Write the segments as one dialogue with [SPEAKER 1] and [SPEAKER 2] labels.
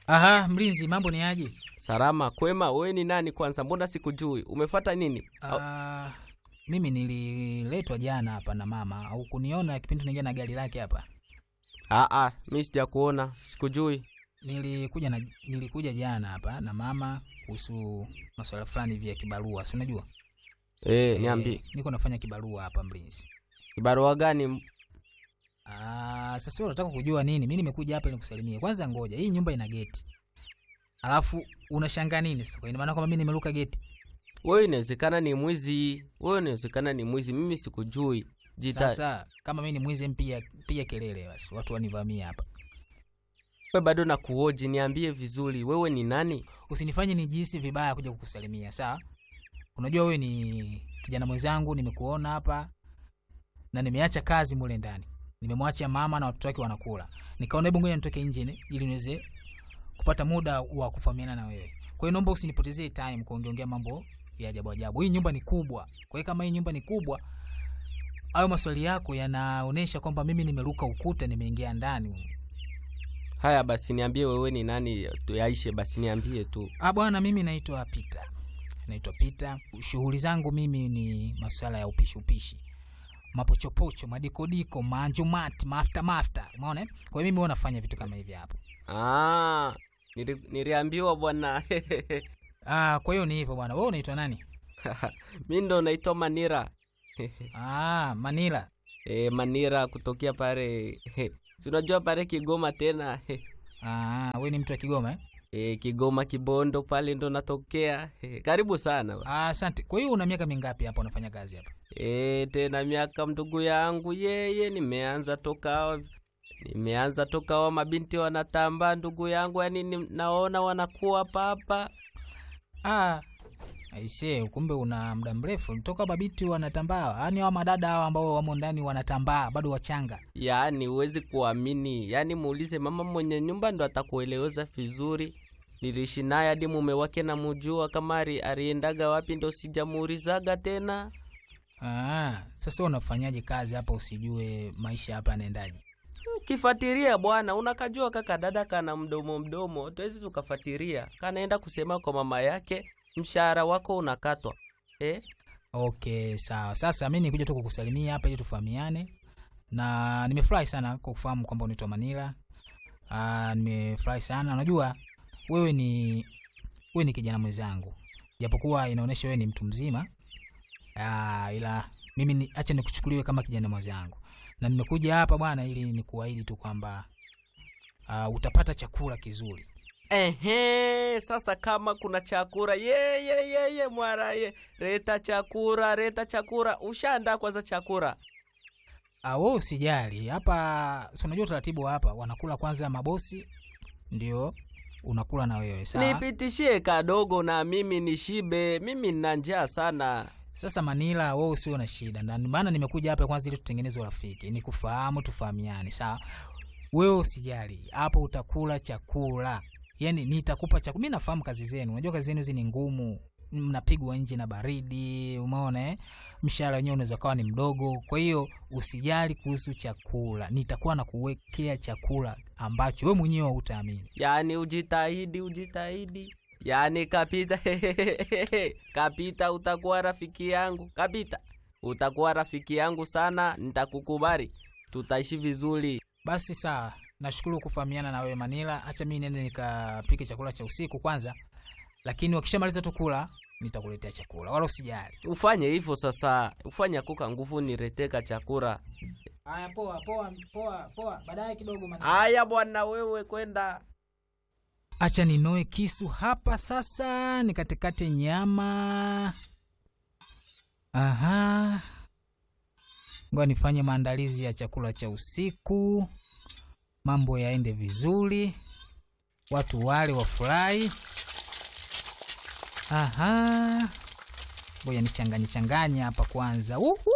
[SPEAKER 1] Aha, mlinzi, mambo ni aje?
[SPEAKER 2] Salama kwema. Wewe ni nani kwanza? Mbona sikujui? Umefata nini? Au-
[SPEAKER 1] Ah, mimi nililetwa jana hapa na mama, au kuniona kipindi tunaingia na gari lake hapa.
[SPEAKER 2] Ah, ah, mimi sijakuona, sikujui.
[SPEAKER 1] Nilikuja na nilikuja jana hapa na mama kuhusu masuala fulani hivi ya kibarua, si unajua?
[SPEAKER 2] Eh, niambie.
[SPEAKER 1] Niko nafanya kibarua hapa mlinzi.
[SPEAKER 2] Kibarua gani?
[SPEAKER 1] Ah, sasa wewe unataka kujua nini? Mimi nimekuja hapa ili nikusalimie. Kwanza ngoja, hii nyumba ina geti. Alafu unashangaa nini sasa? Kwa ina maana kwamba mimi nimeruka geti?
[SPEAKER 2] Wewe inawezekana ni mwizi. Wewe inawezekana ni mwizi. Mimi sikujui. Jita.
[SPEAKER 1] Sasa kama mimi ni mwizi, mpiga piga kelele basi, watu wanivamia hapa.
[SPEAKER 2] Wewe bado nakuoji, niambie vizuri. Wewe ni nani?
[SPEAKER 1] Usinifanye nijihisi vibaya kuja kukusalimia, sawa? Unajua wewe ni kijana mwenzangu, nimekuona hapa na nimeacha kazi mule ndani, nimemwacha mama na watoto wake wanakula, nikaona hebu ngoja nitoke nje ni- ili niweze kupata muda wa kufahamiana na wewe. Kwa hiyo naomba usinipotezee time kuongeongea mambo ya ajabu ajabu. Hii nyumba ni kubwa, kwa hiyo kama hii nyumba ni kubwa, hayo maswali yako yanaonyesha kwamba mimi nimeruka ukuta, nimeingia ndani.
[SPEAKER 2] Haya basi, niambie wewe ni nani? Yaishe basi, niambie tu.
[SPEAKER 1] Ah bwana, mimi naitwa Peter, naitwa Peter. Shughuli zangu mimi ni masuala ya upishi upishi, mapochopocho, madikodiko, maanjumati, mafta mafta, umeona? eh? Kwa hiyo mimi huwa nafanya vitu kama hivi hapo.
[SPEAKER 2] Ah, nili, niliambiwa bwana.
[SPEAKER 1] Ah, kwa hiyo ni hivyo bwana. Wewe unaitwa nani?
[SPEAKER 2] mi ndo naitwa Manira.
[SPEAKER 1] Ah, Manila.
[SPEAKER 2] e, Manira kutokea pale si unajua pale Kigoma tena
[SPEAKER 1] Ah, wewe ni mtu wa Kigoma eh?
[SPEAKER 2] e, Kigoma Kibondo pale ndo natokea e, karibu sana
[SPEAKER 1] Ah, asante. Kwa hiyo una miaka mingapi hapa unafanya kazi hapa?
[SPEAKER 2] e, tena miaka mndugu yangu yeye, nimeanza toka nimeanza toka wa mabinti wanatamba ndugu yangu, yani ni, naona wanakuwa papa
[SPEAKER 1] Ah, aisee, kumbe una muda mrefu toka babiti wanatambaa. Yaani hao madada hao ambao wamo ndani wanatambaa bado wachanga.
[SPEAKER 2] yaani huwezi kuamini, yaani muulize mama mwenye nyumba ndo atakueleweza vizuri. Niliishi naye hadi mume wake namujua, kama ali- aliendaga wapi ndo sijamuulizaga tena.
[SPEAKER 1] Ah, sasa unafanyaje kazi hapa usijue maisha hapa yanaendaje?
[SPEAKER 2] Ukifatiria bwana, unakajua kaka dada kana mdomo mdomo, tuwezi tukafatiria, kanaenda kusema kwa mama yake, mshahara wako unakatwa eh?
[SPEAKER 1] Okay, sawa. Sasa mimi nikuja tu kukusalimia hapa ili tufahamiane, na nimefurahi sana kwa kufahamu kwamba unaitwa Manila. Ah, nimefurahi sana. Unajua wewe ni wewe ni kijana mwenzangu, japokuwa inaonyesha wewe ni mtu mzima. Ah, ila mimi ni, acha nikuchukuliwe kama kijana mwenzangu, na nimekuja hapa bwana ili nikuahidi tu kwamba ah, utapata chakula kizuri.
[SPEAKER 2] Ehe, sasa kama kuna chakura ye ye ye ye mwara ye reta chakura reta chakura, ushaandaa kwanza chakura
[SPEAKER 1] Ah, wewe usijali. Hapa si unajua utaratibu wa hapa, wanakula kwanza mabosi, ndio unakula na wewe sawa.
[SPEAKER 2] nipitishie kadogo na mimi nishibe, mimi nina njaa sana.
[SPEAKER 1] Sasa Manila, wewe usio na shida, na maana nimekuja hapa kwanza ili tutengeneze urafiki, nikufahamu, tufahamiane, sawa. Wewe usijali, hapo utakula chakula, yani nitakupa chakula. Mimi nafahamu kazi zenu, unajua kazi zenu hizi ni ngumu, mnapigwa nje na baridi, umeona eh? Mshahara wenyewe unaweza kawa ni mdogo, kwa hiyo usijali kuhusu chakula, nitakuwa na kuwekea chakula ambacho wewe mwenyewe hutaamini.
[SPEAKER 2] Yaani ujitahidi, ujitahidi. Yaani Kapita, Kapita, utakuwa rafiki yangu. Kapita, utakuwa rafiki yangu sana, nitakukubali, tutaishi vizuri.
[SPEAKER 1] Basi sawa, nashukuru kufahamiana na wewe Manila. Acha mimi nende nikapike chakula cha usiku kwanza, lakini wakishamaliza tu kula nitakuletea chakula, wala usijali.
[SPEAKER 2] Ufanye hivyo sasa, ufanye kuka nguvu nireteka chakula.
[SPEAKER 1] Haya, poa poa poa poa, baadaye kidogo
[SPEAKER 2] Aya bwana, wewe kwenda
[SPEAKER 1] Acha ninoe kisu hapa sasa, nikatekate nyama. Aha, ngoja nifanye maandalizi ya chakula cha usiku, mambo yaende vizuri, watu wale wafurahi. Aha, ngoja nichanganye changanye hapa kwanza. Uhu.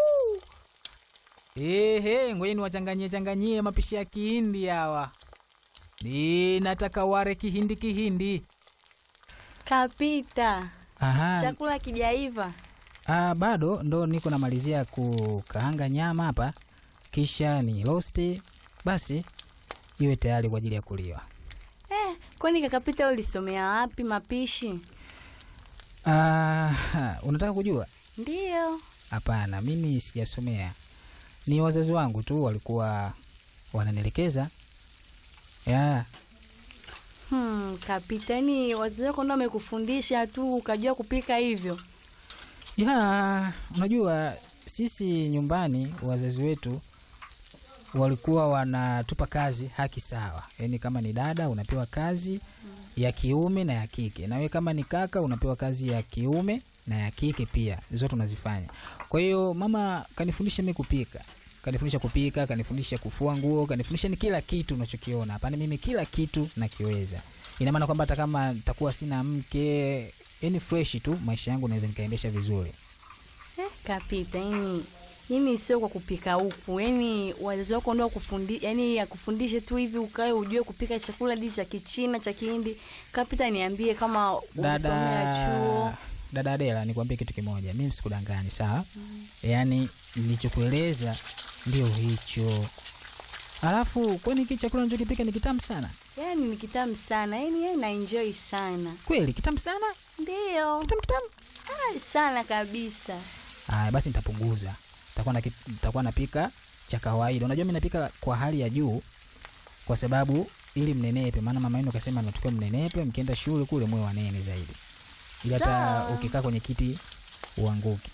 [SPEAKER 1] Ehe, ngoja niwachanganyie changanyie mapishi ya Kihindi hawa. Ninataka ware kihindi kihindi.
[SPEAKER 3] Kapita,
[SPEAKER 1] Aha,
[SPEAKER 3] chakula kijaiva.
[SPEAKER 1] ah, bado ndo niko namalizia kukaanga nyama hapa, kisha ni rosti, basi iwe tayari kwa ajili ya kuliwa.
[SPEAKER 3] Eh, kwani kakapita ulisomea wapi mapishi?
[SPEAKER 1] Ah, unataka kujua?
[SPEAKER 3] Ndiyo.
[SPEAKER 1] Hapana, mimi sijasomea, ni wazazi wangu tu walikuwa wananielekeza ya
[SPEAKER 3] Hmm, kapita ni wazazi wako ndo wamekufundisha tu ukajua kupika hivyo?
[SPEAKER 1] ya. Unajua sisi nyumbani wazazi wetu walikuwa wanatupa kazi haki sawa, yaani kama ni dada unapewa kazi ya kiume na ya kike, na wewe kama ni kaka unapewa kazi ya kiume na ya kike pia, zote unazifanya. Kwa hiyo mama kanifundisha mimi kupika, kanifundisha kupika, kanifundisha kufua nguo, kanifundisha ni kila kitu unachokiona hapana, mimi kila kitu nakiweza. Ina maana kwamba hata kama nitakuwa sina mke, yani fresh tu, maisha yangu naweza nikaendesha vizuri.
[SPEAKER 3] Eh, kapita yani yani sio kwa kupika huku, yani wazazi wako ndo wakufundi, yani akufundishe tu hivi ukae ujue kupika chakula di cha Kichina cha Kihindi. Kapita, niambie kama ulisomea
[SPEAKER 1] dada
[SPEAKER 3] chuo.
[SPEAKER 1] dada Adela, nikwambie kitu kimoja, mimi sikudangani sawa. Yaani nilichokueleza ndio hicho. Alafu kwani hiki chakula nachokipika ni kitamu sana
[SPEAKER 3] Yani ni kitamu sana, yani yeye na enjoy sana.
[SPEAKER 1] kweli? Kitamu sana,
[SPEAKER 3] Ndiyo.
[SPEAKER 1] kitamu kitamu.
[SPEAKER 3] Ah, sana kabisa.
[SPEAKER 1] Aya, basi nitapunguza, nitakuwa na nitakuwa napika cha kawaida. Unajua mimi napika kwa hali ya juu, kwa sababu ili mnenepe, maana mama yenu kasema natakiwa mnenepe, mkienda shule kule mwe wanene zaidi, ili hata
[SPEAKER 3] Sawa.
[SPEAKER 1] ukikaa kwenye kiti uanguki.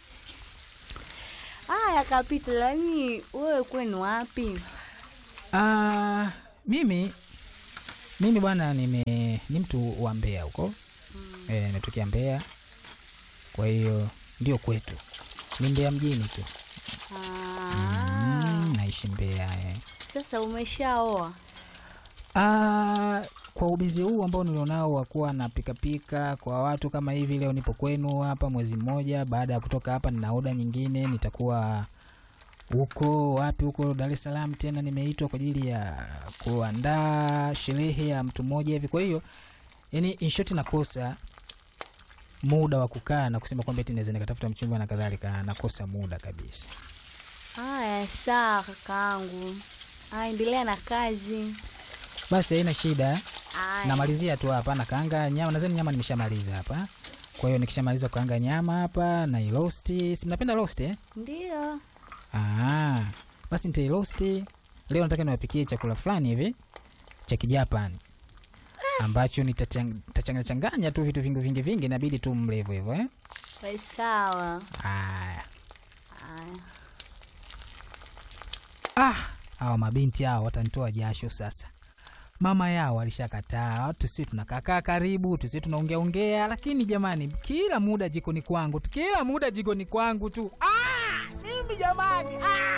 [SPEAKER 3] Aya, kapita, lakini wewe kwenu wapi?
[SPEAKER 1] Ah, mimi mimi bwana nime ni mtu wa Mbeya huko eh, nimetokea Mbeya, kwa hiyo ndio kwetu ni Mbeya mjini tu
[SPEAKER 3] Ah,
[SPEAKER 1] mm, naishi Mbeya eh.
[SPEAKER 3] sasa umeshaoa?
[SPEAKER 1] Ah, kwa ubizi huu ambao nilionao wa kuwa na pikapika kwa watu kama hivi, leo nipo kwenu hapa mwezi mmoja. Baada ya kutoka hapa, nina oda nyingine, nitakuwa huko wapi, huko Dar es Salaam tena, nimeitwa kwa ajili ya kuandaa sherehe ya mtu mmoja hivi. Kwa hiyo yani, in short, nakosa muda wa kukaa na kusema kwamba eti naweza nikatafuta mchumba na kadhalika, nakosa muda kabisa.
[SPEAKER 3] Aya, sawa kakaangu. Aya, endelea na kazi.
[SPEAKER 1] Basi haina shida.
[SPEAKER 3] Aya.
[SPEAKER 1] namalizia tu hapa na kaanga nyama nadhani nyama nimeshamaliza hapa kwa hiyo nikishamaliza kukaanga nyama hapa na ilosti si mnapenda roast eh?
[SPEAKER 3] Ndio.
[SPEAKER 1] ah, basi nitairosti leo nataka niwapikie chakula fulani hivi cha kijapani ambacho nitachanganya changanya tu vitu vingi vingi vingi inabidi tu mlevo hivyo eh?
[SPEAKER 3] Basi Sawa.
[SPEAKER 1] Aya.
[SPEAKER 3] Aya.
[SPEAKER 1] ah, hawa mabinti hao watanitoa jasho sasa mama yao alishakataa tusi tunakakaa karibu tusi tunaongea ongea lakini jamani kila muda jikoni kwangu tu kila muda jikoni kwangu tu ah, mimi jamani ah!